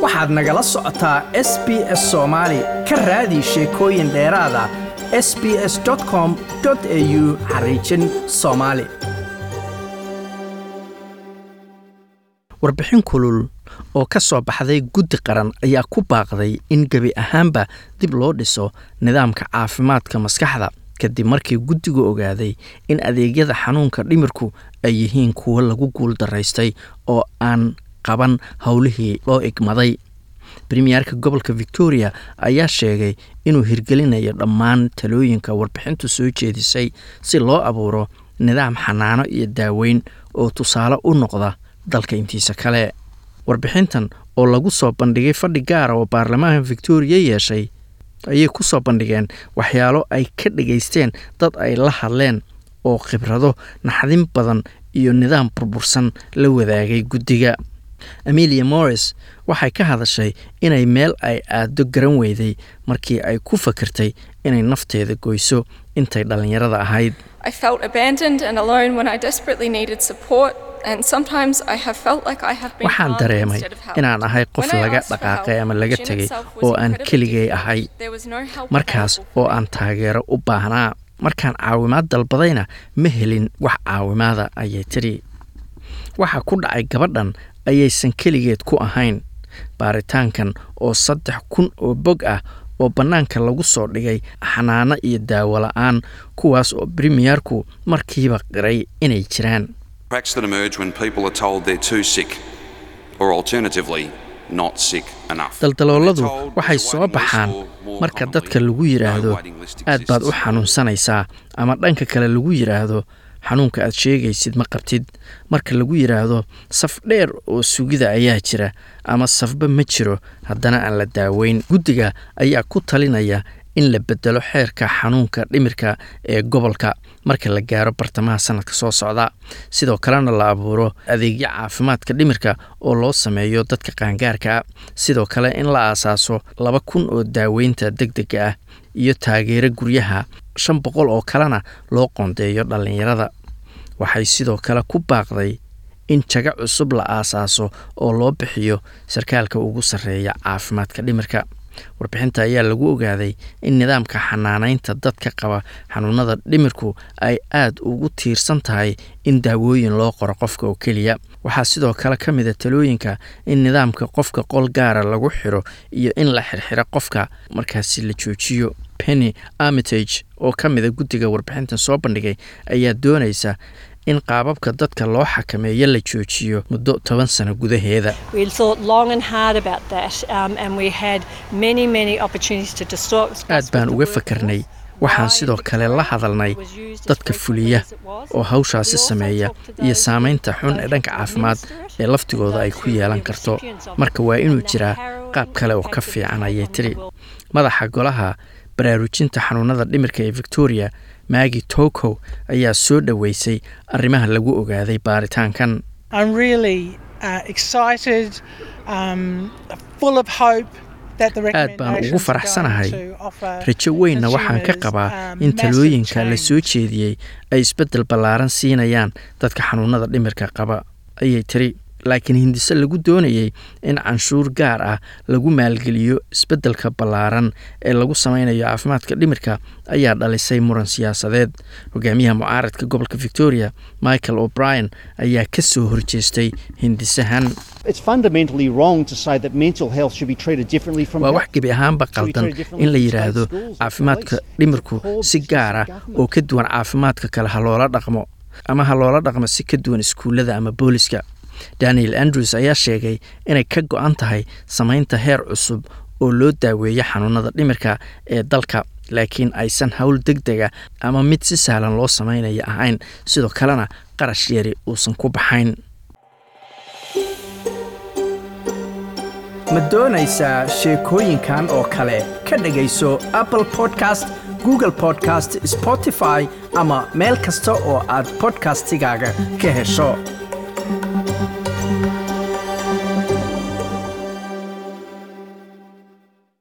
waxaad nagala socotaa s b s soomaali ka raadi sheekooyin dheeraada s b s com au xariijin soomaali warbixin kulul oo ka soo baxday guddi qaran ayaa ku baaqday in gebi ahaanba dib loo dhiso nidaamka caafimaadka maskaxda kadib markii guddigu ogaaday in adeegyada xanuunka dhimirku ay yihiin kuwo lagu guul daraystay oo aan qaban howlihii loo igmaday bremiyerka gobolka victoria ayaa sheegay inuu hirgelinayo dhammaan talooyinka warbixintu soo jeedisay si loo abuuro nidaam xanaano iyo daaweyn oo tusaale u noqda dalka intiisa kale warbixintan oo lagu soo bandhigay fadhi gaara oo baarlamaanka victoria yeeshay ayay ku soo bandhigeen waxyaalo ay ka dhagaysteen dad ay la hadleen oo khibrado naxdin badan iyo nidaam burbursan la wadaagay guddiga amelia morris waxay ka hadashay inay meel ay aado garan weyday markii ay ku fakirtay inay nafteeda goyso intay dhallinyarada ahayd waxaan dareemay inaan ahay qof laga dhaqaaqay ama laga tegay oo aan keligay ahay markaas oo aan taageero u baahnaa markaan caawimaad dalbadayna ma helin wax caawimaada ayay tidhi waxa ku dhacay gabadhan ayaysan keligeed ku ahayn baaritaankan oo saddex kun oo bog ah oo bannaanka lagu soo dhigay xanaano iyo daawo la-aan kuwaas oo bremiyerku markiiba qiray inay jiraan daldalooladu waxay soo baxaan marka dadka lagu yidhaahdo aad baad u xanuunsanaysaa ama dhanka kale lagu yidhaahdo xanuunka aad sheegaysid ma qabtid marka lagu yidhaahdo saf dheer oo sugida ayaa jira ama safba ma jiro haddana aan la daaweyn guddiga ayaa ku talinaya in la bedelo xeerka xanuunka dhimirka ee gobolka marka la gaaro bartamaha sanadka soo socda sidoo kalena la abuuro adeegyo caafimaadka dhimirka oo loo sameeyo dadka qaangaarka ah sidoo kale in la aasaaso laba kun oo daaweynta deg dega ah iyo taageero guryaha shan boqol oo kalena loo qoondeeyo dhallinyarada waxay sidoo kale ku baaqday in jago cusub la aasaaso oo loo bixiyo sarkaalka ugu sarreeya caafimaadka dhimirka warbixinta ayaa lagu ogaaday in nidaamka xanaanaynta dadka qaba xanuunada dhimirku ay aad ugu tiirsan tahay in daawooyin loo qoro qofka oo keliya waxaa sidoo kale ka mida talooyinka in nidaamka qofka qol gaara lagu xiro iyo in la xirxiro qofka markaasi la joojiyo penny armitage oo ka mida guddiga warbixintan soo bandhigay ayaa doonaysa in qaababka dadka loo xakameeyo la joojiyo muddo toban sano gudaheeda aad baan uga fakarnay waxaan sidoo kale la hadalnay dadka fuliya oo hawshaasi sameeya iyo saamaynta xun ee dhanka caafimaad ee laftigooda ay ku yeelan karto marka waa inuu jiraa qaab kale oo ka fiican ayay tiri madaxa golaha baraarujinta xanuunada dhimirka ee victoria maagi tokow ayaa soo dhoweysay arrimaha lagu ogaaday baaritaankan aad baan ugu faraxsanahay rajo weynna waxaan ka qabaa in talooyinka la soo jeediyey ay isbeddel ballaaran siinayaan dadka xanuunada dhimirka qaba ayay tiri laakiin hindise lagu doonayay in canshuur gaar ah lagu maalgeliyo isbeddelka ballaaran ee lagu sameynayo caafimaadka dhimirka ayaa dhalisay muran siyaasadeed hogaamiyaha mucaaradka gobolka victoria michael o'brien ayaa ka soo horjeestay hindisahan waa wax gebi ahaanba qaldan in la yidhaahdo caafimaadka dhimirku si gaar ah oo ka duwan caafimaadka kale ha loola dhaqmo ama ha loola dhaqmo si ka duwan iskuullada ama booliska daniel andrews ayaa sheegay inay ka go-an tahay samaynta heer cusub oo loo daaweeyo xanuunada dhimirka ee dalka laakiin aysan howl deg dega ama mid si sahlan loo samaynayo ahayn sidoo kalena qarash yari uusan ku baxayn ma doonaysaa sheekooyinkan oo kale ka dhegayso apple podcast google podcast spotify ama meel kasta oo aad bodkastigaaga ka hesho